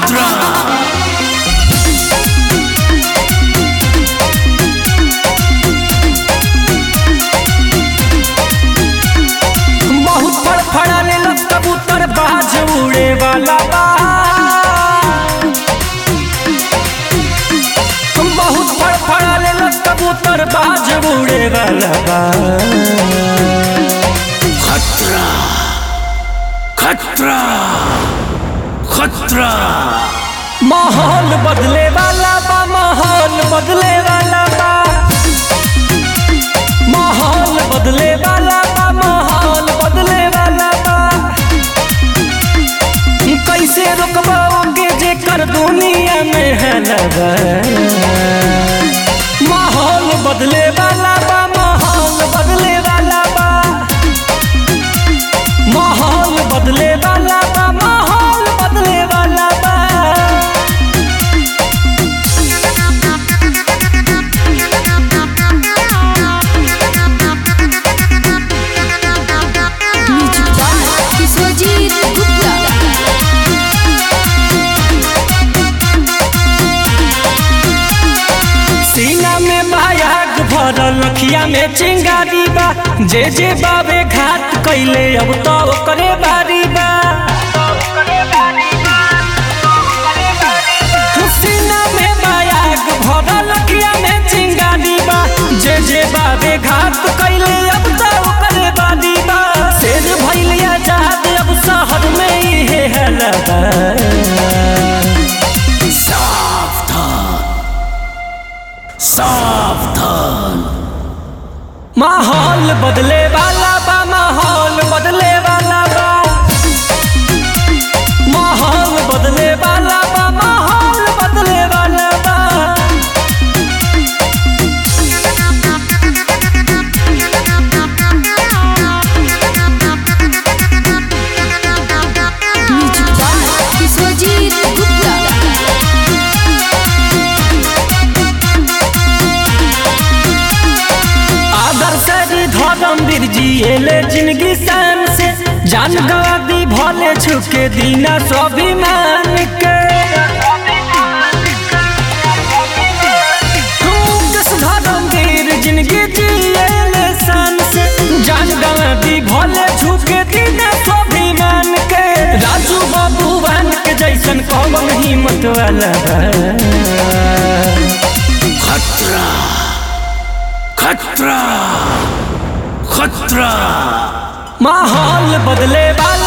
खतरा बहुत फड़फड़ाने लग कबूतर बाज उड़े वाला बा बहुत फड़फड़ाने लग कबूतर बाज उड़े वाला बा खतरा खतरा खतरा माहौल बदले वाला बा माहौल बदले वाला बा माहौल बदले वाला बा माहौल बदले वाला बा कैसे रोकबाओगे जे कर दुनिया में है लगा माहौल बदले वाला बा माहौल बदले वाला बा माहौल बदले वाला बा माहौल बदले वाला बा म्यूजिक बाय विश्वजीत गुप्ता सीना में मायाग भरल अखिया में चिंगारी बा जे जे बाबे घाट कैले अब तो करे बारी बा सीना में मायाग भरल अखिया में चिंगारी बा जे जे बाबे घाट कैले अब तो करे बारी बा शेर भइल आजाद अब शहर में इहे हलबा सावधान सावधान माहौल बदले वाला बा माहौल बदले वाला बा माहौल बदले वाला बा माहौल बदले वाला बा म्यूजिक बाय विश्वजीत गुप्ता आदर्श धर्मवीर जी एले जिंदगी शान से जान गवा दी भले छुके दीना स्वाभिमान के दस धर्मवीर जिंदगी जिएले शान से जान गवा दी भले छुके दीना स्वाभिमान के राजू बाबूवान के जैसन कौन हिम्मत वाला बा। खतरा खतरा खतरा माहौल बदले वाला